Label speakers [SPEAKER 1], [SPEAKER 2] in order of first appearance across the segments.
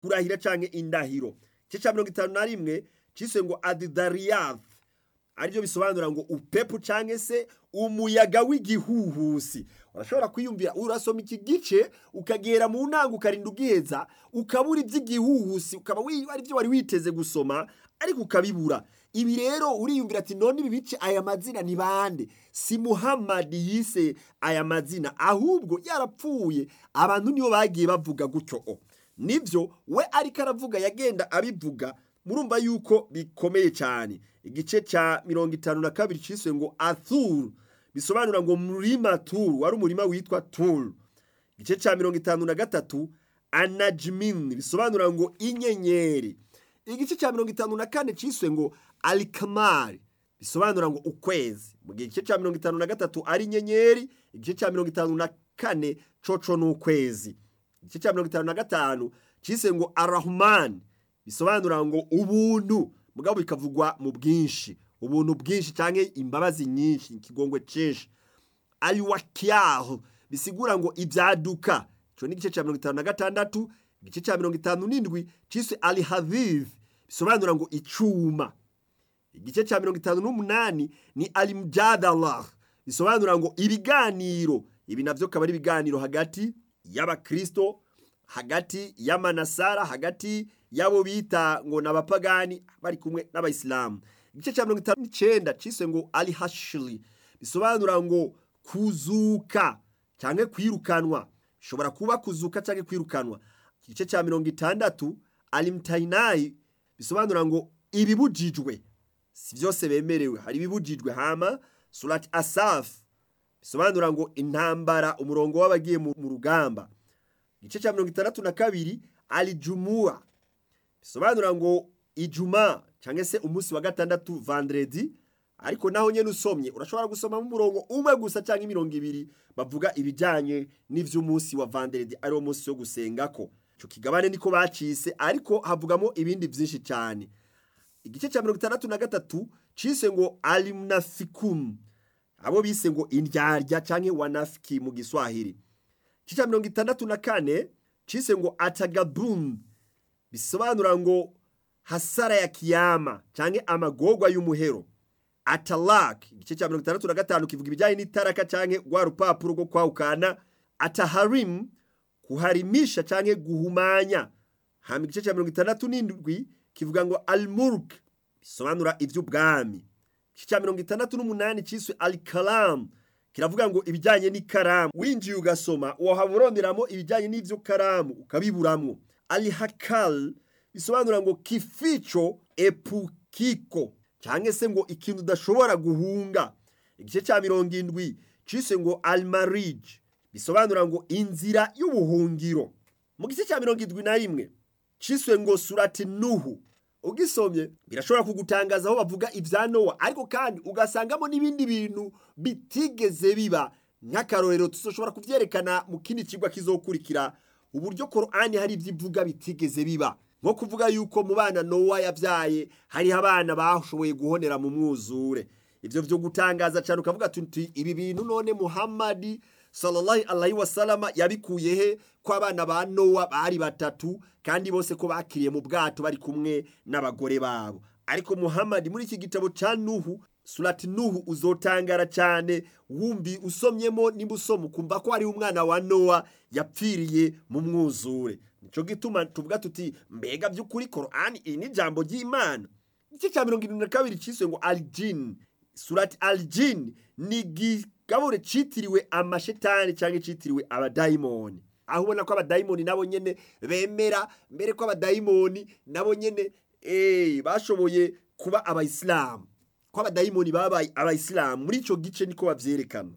[SPEAKER 1] kurahira canke indahiro igice cya mirongo itanu na rimwe cyise ngo adidariyafu aribyo bisobanura ngo upepu cyangwa se umuyaga w'igihuhusi urashobora kwiyumvira urasoma iki gice ukagera mu ntango ukarinda ubwiheza ukabura iby'igihuhusi ukaba ari byo wari witeze gusoma ariko ukabibura ibi rero uriyumvira ati none ibi bice aya mazina ni bande si muhammad yise aya mazina ahubwo yarapfuye abantu nibo bagiye bavuga gutyo nibyo we ariko aravuga yagenda abivuga murumva yuko bikomeye cyane igice cya mirongo itanu na kabiri cyiswe ngo aturu bisobanura ngo murima turu wari umurima witwa turu igice cya mirongo itanu na gatatu anajimini bisobanura ngo inyenyeri igice cya mirongo itanu na kane cyiswe ngo arikamari bisobanura ngo ukwezi mu gihe igice cya mirongo itanu na gatatu ari inyenyeri igice cya mirongo itanu na kane coco ni ukwezi igice cya mirongo itanu na gatanu cyiswe ngo arahumani bisobanura ngo ubuntu mugabo bikavugwa mu bwinshi ubuntu bwinshi cyangwa imbabazi nyinshi ikigongwe cyinshi ayuwakiyaho bisigura ngo ibyaduka icyo ni igice cya mirongo itanu na gatandatu igice cya mirongo itanu n'indwi cyiswe arihavive bisobanura ngo icyuma igice cya mirongo itanu n'umunani ni arimujadara bisobanura ngo ibiganiro ibi nabyo akaba ari ibiganiro hagati y'abakirisito hagati y'amanasara hagati y'abo bita ngo ni abapagani bari kumwe n'abayisilamu igice cya mirongo itanu n'icyenda cyiswe ngo ari hashiri bisobanura ngo kuzuka cyangwa kwirukanwa bishobora kuba kuzuka cyangwa kwirukanwa igice cya mirongo itandatu ari mutayinayi bisobanura ngo ibibujijwe si byose bemerewe hari ibibujijwe hama surati asafu bisobanura ngo intambara umurongo w'abagiye mu rugamba igice cya mirongo itandatu na kabiri ari jumuwa bisobanura ngo ijuma cyangwa se umunsi wa gatandatu vanderedi ariko naho nyine usomye urashobora gusomamo umurongo umwe gusa cyangwa imirongo ibiri bavuga ibijyanye n'iby'umunsi wa vanderedi ari wo munsi wo gusenga ko icyo kigabane niko bacise ariko havugamo ibindi byinshi cyane igice cya mirongo itandatu na gatatu cyise ngo arimunafikumu abo bise ngo indyarya cyangwa wanafiki mu giswahili igice cya mirongo itandatu na kane cyise ngo atagabumu bisobanura ngo hasara ya kiyama cyangwa amagorwa y'umuhero atarake igice cya mirongo itandatu na gatanu kivuga ibijyanye n'itaraka cyangwa rwa rupapuro rwo kwawukana ataharimu kuharimisha cyangwa guhumanya hano igice cya mirongo itandatu n'indwi kivuga ngo arimuruke bisobanura iby'ubwami igice cya mirongo itandatu n'umunani cyiswe arikaramu kiravuga ngo ibijyanye n'ikaramu winjiye ugasoma wahaba uronderamo ibijyanye n'ibyo karamu ukabiburamo alihakal bisobanura ngo kifico epukiko cyangwa se ngo ikintu udashobora guhunga igice cya mirongo indwi cyise ngo alimarije bisobanura ngo inzira y'ubuhungiro mu gice cya mirongo indwi na rimwe cyiswe ngo surati nuhu ugisomye birashobora kugutangaza aho bavuga ibya nowa ariko kandi ugasangamo n'ibindi bintu bitigeze biba nk'akarorero tuzoshobora kubyerekana mu kindi kigwa kizokurikira uburyo korani hari ibyo ivuga bitigeze biba nko kuvuga yuko mu bana nowa yabyaye hariho abana bashoboye guhonera mu mwuzure ibyo byo gutangaza cyane ukavuga tuti ibi bintu none muhammadi sallallahu alaihi wasalama yabikuye he ko abana ba nowa bari batatu kandi bose ko bakiriye mu bwato bari kumwe n'abagore babo ariko muhammadi muri iki gitabo cya nuhu surati nuhu uzotangara cyane wumbi usomyemo niba usoma ukumva ko hariho umwana wa nowa yapfiriye mu mwuzure nicyo gituma tuvuga tuti mbega by'ukuri korani iri ni ijambo ry'imana igice cya mirongo irindwi na kabiri cyiswe ngo arijini surati arijini ni igigabure cyitiriwe amashetani cyangwa cyitiriwe abadayimoni aho ubona ko abadayimoni nabo nyine bemera mbere ko abadayimoni nabo nyine bashoboye kuba abayisilamu ko abadayimoni babaye abayisilamu muri icyo gice niko babyerekana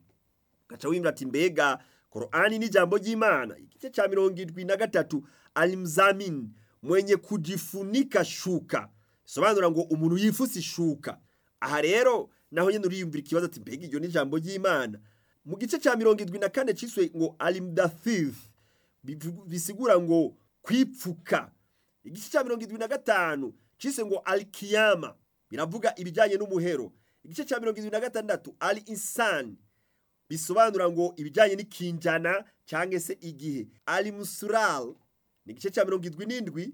[SPEAKER 1] gaca wimvira ati mbega korani n'ijambo ry'imana igice cya mirongo irindwi na gatatu arimuzamini mwenye kujifunika shuka bisobanura ngo umuntu yifuse ishuka aha rero naho nyine uriyumvira ikibazo ati mbega iryo n'ijambo ry'imana mu gice cya mirongo irindwi na kane cyiswe ngo arimudafifu bisigura ngo kwipfuka igice cya mirongo irindwi na gatanu cyiswe ngo arikiyama biravuga ibijyanye n'umuhero igice cya mirongo irindwi na gatandatu ari insani bisobanura ngo ibijyanye n'ikinjana cyangwa se igihe ari musurari ni igice cya mirongo irindwi n'indwi